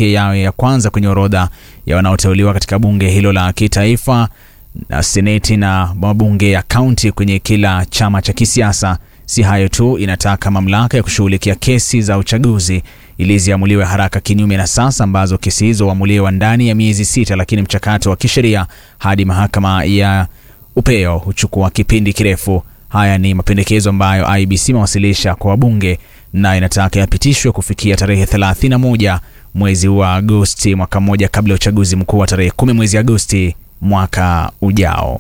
pekee yawe ya kwanza kwenye orodha ya wanaoteuliwa katika bunge hilo la kitaifa na seneti na mabunge ya kaunti kwenye kila chama cha kisiasa. Si hayo tu, inataka mamlaka ya kushughulikia kesi za uchaguzi ili ziamuliwe haraka, kinyume na sasa ambazo kesi hizo huamuliwa ndani ya miezi sita, lakini mchakato wa kisheria hadi mahakama ya upeo huchukua kipindi kirefu. Haya ni mapendekezo ambayo IBC imewasilisha kwa wabunge na inataka yapitishwe kufikia tarehe 31 mwezi wa Agosti, mwaka mmoja kabla ya uchaguzi mkuu wa tarehe 10 mwezi Agosti mwaka ujao.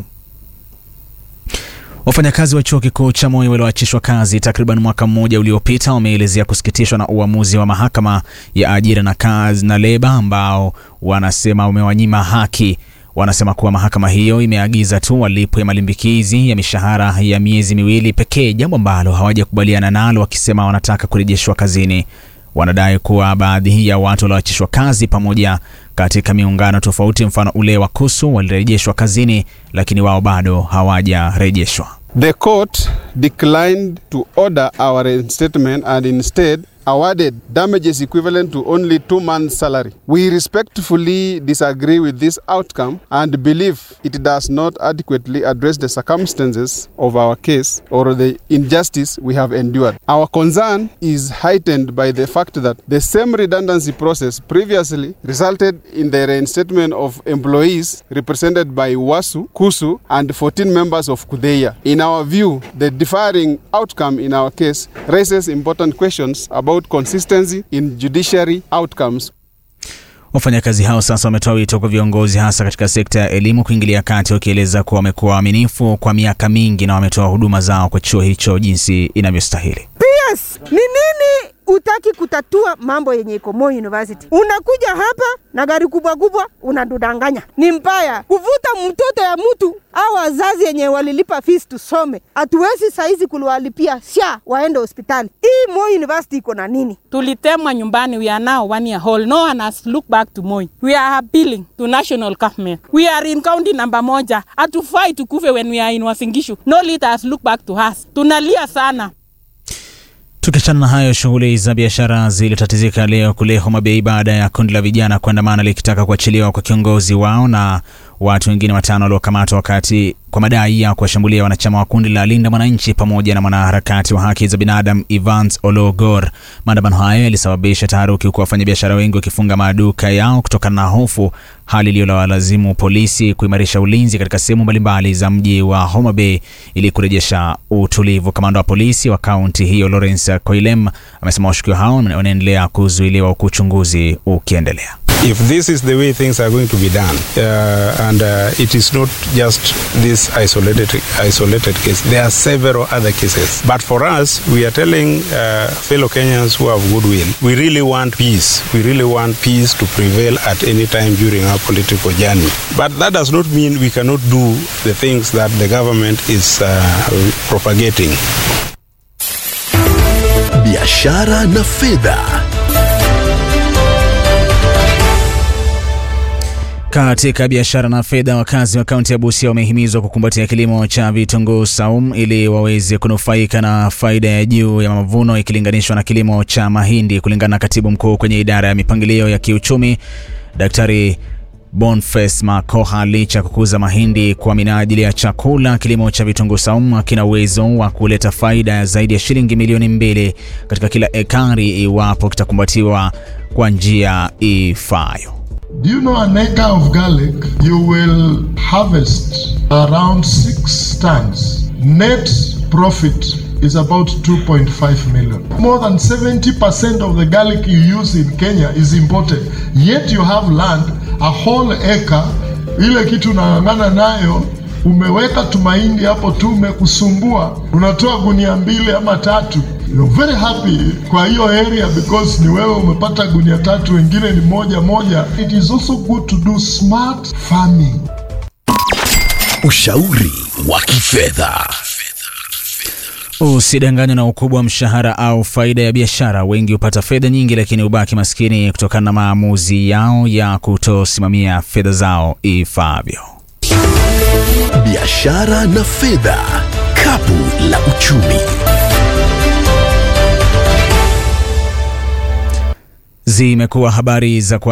Wafanyakazi wa chuo kikuu cha Moi walioachishwa kazi takriban mwaka mmoja uliopita wameelezea kusikitishwa na uamuzi wa mahakama ya ajira na kazi na leba ambao wanasema umewanyima haki. Wanasema kuwa mahakama hiyo imeagiza tu walipwe malimbikizi ya mishahara ya miezi miwili pekee, jambo ambalo hawajakubaliana nalo, wakisema wanataka kurejeshwa kazini. Wanadai kuwa baadhi ya watu walioachishwa kazi pamoja katika miungano tofauti, mfano ule wa KUSU, walirejeshwa kazini, lakini wao bado hawajarejeshwa. The court declined to order our reinstatement and instead awarded damages equivalent to only two months' salary. We respectfully disagree with this outcome and believe it does not adequately address the circumstances of our case or the injustice we have endured. Our concern is heightened by the fact that the same redundancy process previously resulted in the reinstatement of employees represented by WASU, KUSU, and 14 members of KUDEIA. In our view, the differing outcome in our case raises important questions about consistency in judiciary outcomes. Wafanyakazi hao sasa wametoa wito kwa viongozi hasa katika sekta ya elimu kuingilia kati, wakieleza kuwa wamekuwa waaminifu kwa miaka mingi na wametoa huduma zao kwa chuo hicho jinsi inavyostahili. PS ni nini utaki kutatua mambo yenye iko Moi University? Unakuja hapa na gari kubwa kubwa unadudanganya, ni mbaya kuvuta mtoto ya mtu au wazazi yenye walilipa fees tusome, hatuwezi saizi kuliwalipia sha waende hospitali. Hii Moi University iko na nini? tulitemwa nyumbani we are now one year old no one has looked back to Moi we are appealing to national government we are in county number moja hatufai tukufe when we are in Wasingishu no leader has looked back to us tunalia sana Tukiachana na hayo, shughuli za biashara zilitatizika leo kule Homa Bay baada ya kundi la vijana kuandamana likitaka kuachiliwa kwa kiongozi wao na watu wengine watano waliokamatwa wakati kwa madai ya kuwashambulia wanachama wa kundi la Linda Mwananchi pamoja na mwanaharakati wa haki za binadamu Evans Ologor. Maandamano hayo yalisababisha taharuki, huku wafanyabiashara wengi wakifunga maduka yao kutokana na hofu, hali iliyowalazimu polisi kuimarisha ulinzi katika sehemu mbalimbali za mji wa Homa Bay ili kurejesha utulivu. Kamanda wa polisi wa kaunti hiyo Lawrence Koilem amesema washukiwa hao wanaendelea kuzuiliwa huku uchunguzi ukiendelea. if this is the way things are going to be done uh, and uh, it is not just this isolated isolated case there are several other cases but for us we are telling uh, fellow Kenyans who have goodwill we really want peace we really want peace to prevail at any time during our political journey but that does not mean we cannot do the things that the government is uh, propagating biashara na fedha. Katika biashara na fedha, wakazi wa kaunti ya Busia wamehimizwa kukumbatia kilimo cha vitunguu saumu ili waweze kunufaika na faida ya juu ya mavuno ikilinganishwa na kilimo cha mahindi. Kulingana na katibu mkuu kwenye idara ya mipangilio ya kiuchumi, Daktari Boniface Makoha, licha ya kukuza mahindi kwa minajili ya chakula, kilimo cha vitunguu saumu kina uwezo wa kuleta faida ya zaidi ya shilingi milioni mbili katika kila ekari iwapo kitakumbatiwa kwa njia ifaayo. Do you know an acre of garlic? You will harvest around six tons. Net profit is about 2.5 million. More than 70% of the garlic you use in Kenya is imported. Yet you have land, a whole acre, ile kitu unang'ang'ana nayo umeweka tumaindi hapo tu, umekusumbua, unatoa gunia mbili ama tatu. You're very happy kwa hiyo area because ni wewe umepata gunia tatu, wengine ni moja moja. It is also good to do smart farming. Ushauri wa kifedha. Usidanganywe na ukubwa wa mshahara au faida ya biashara. Wengi hupata fedha nyingi, lakini hubaki maskini kutokana na maamuzi yao ya kutosimamia fedha zao ifaavyo. Biashara na fedha, kapu la uchumi. Zimekuwa habari za kwa